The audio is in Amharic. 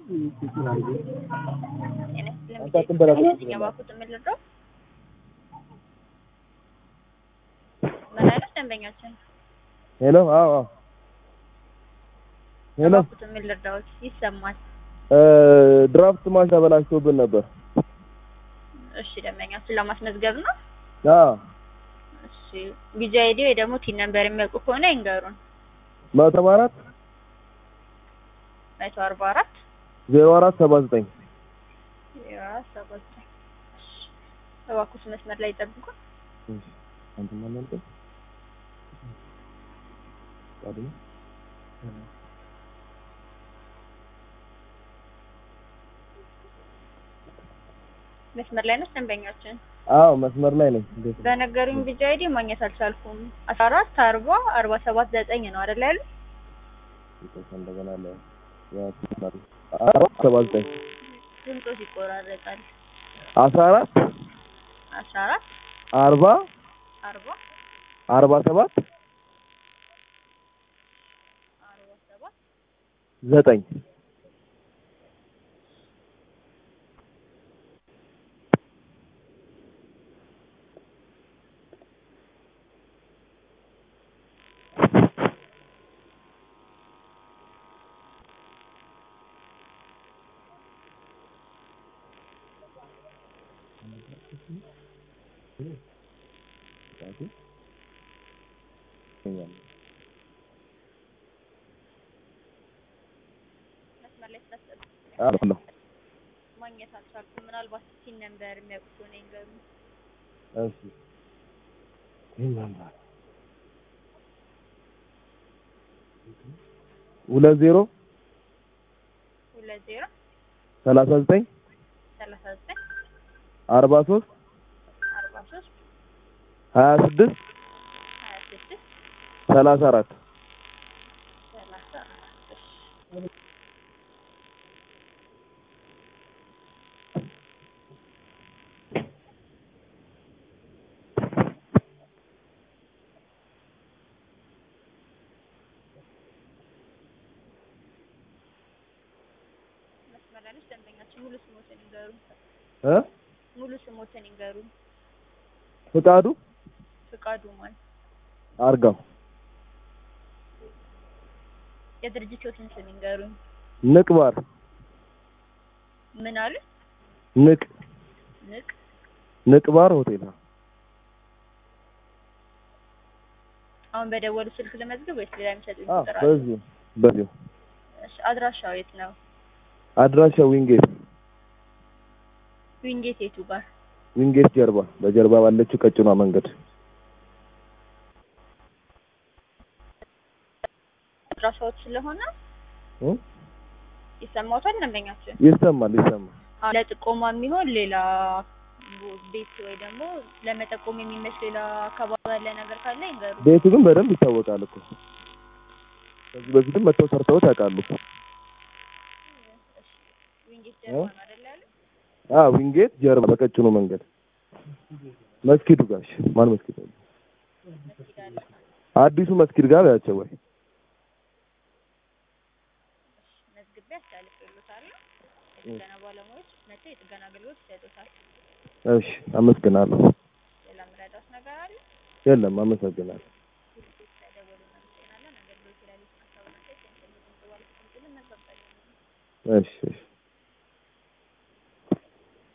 የባኩት የምልረው ምን አይነት ደንበኛችን ሄሎ አዎ አዎ ሄሎ የባኩት የምልረዳዎች ይሰማል። እ ድራፍት ማሽን ተበላሽቶብን ነበር። እሺ ደንበኛችን ለማስመዝገብ ነው። አዎ እሺ ቢጂ አይዲ ወይ ደግሞ ቲን ነምበር የሚያውቁ ከሆነ ይንገሩን። መቶ ሰባ አራት መቶ አርባ አራት ዜሮ አራት ሰባ ዘጠኝ ዜሮ አራት ሰባ ዘጠኝ እሺ እባክዎት መስመር ላይ ይጠብቁን። አንተ ማን አንተ ታዲያ መስመር ላይ ነው ደንበኛችን። አዎ መስመር ላይ ነኝ። እንዴት ነው? በነገሩኝ ቢጂ አይዲ ማግኘት አልቻልኩም። አስራ አራት አርባ አርባ ሰባት ዘጠኝ ነው አይደል ያሉ? ይቅርታ እንደገና ላይ ያ አራት ሰባ ዘጠኝ ድምፆት ይቆራረጣል። አስራ አራት አስራ አራት አርባ አርባ አርባ ሰባት አርባ ሰባት ዘጠኝ መስመር ላይ ስላስጠብቅ አሎ ማግኘት አልቻልኩም። ምናልባት ቲን ነምበር የሚያውቁ ከሆነ ይንገሩኝ። እሺ ይሄን ነበር ሁለት ዜሮ ሁለት ዜሮ ሰላሳ ዘጠኝ ሰላሳ ዘጠኝ አርባ ሶስት አርባ ሶስት ሀያ ስድስት ሀያ ስድስት ሰላሳ አራት ሰላሳ አራት እሺ መስመር ላይ ነች ደንበኛችን። ሙሉ ስሞትን ይንገሩኝ። እ ሙሉ ስሞትን ይንገሩኝ። ፍቃዱ ፍቃዱ ማን? አርጋው የድርጅቶትን ስም ይንገሩኝ። ንቅ ባር ምን አሉ? ንቅ ንቅ ንቅ ባር ሆቴል አሁን በደወሉ ስልክ ልመዝግብ ወይስ ሌላ የሚሰጡኝ አ ቁጥር አለ? በዚሁ በዚሁ እሺ አድራሻው የት ነው? አድራሻ ዊንጌት ዊንጌት የቱ ጋር? ዊንጌት ጀርባ በጀርባ ባለችው ቀጭኗ መንገድ አድራሻዎች ስለሆነ እ ይሰማዎታል ደንበኛችን? ይሰማል ይሰማል አሁን ለጥቆማ የሚሆን ሌላ ቤት ወይ ደግሞ ለመጠቆም የሚመች ሌላ አካባቢ ያለ ነገር ካለ ይንገሩ። ቤቱ ግን በደንብ ይታወቃል እኮ ከዚህ በፊትም መጥተው ሰርተውት ያውቃሉ ዊንጌት ጀርባ ነው አይደል ያሉት? አ ዊንጌት ጀርባ በቀጭኑ መንገድ መስጊዱ ጋር እሺ ማን መስጊድ ነው መስጊድ አለ። አዲሱ መስጊድ ጋር ያቸው ወይ መዝግቤ አስተላልፌልዎታለሁ። የጥገና ባለሙያዎች መጥተው የጥገና አገልግሎት ይሰጡታል። እሺ አመሰግናለሁ ሌላ ምረዳት ነገር አለ? የለም አመሰግናለሁ ስለደወሉ እናመሰግናለን። አገልግሎት ላይ ያሉትን ሀሳብ እና አስተያየት ከሚሰሙን በኋላ መልካም ቀን። እሺ እሺ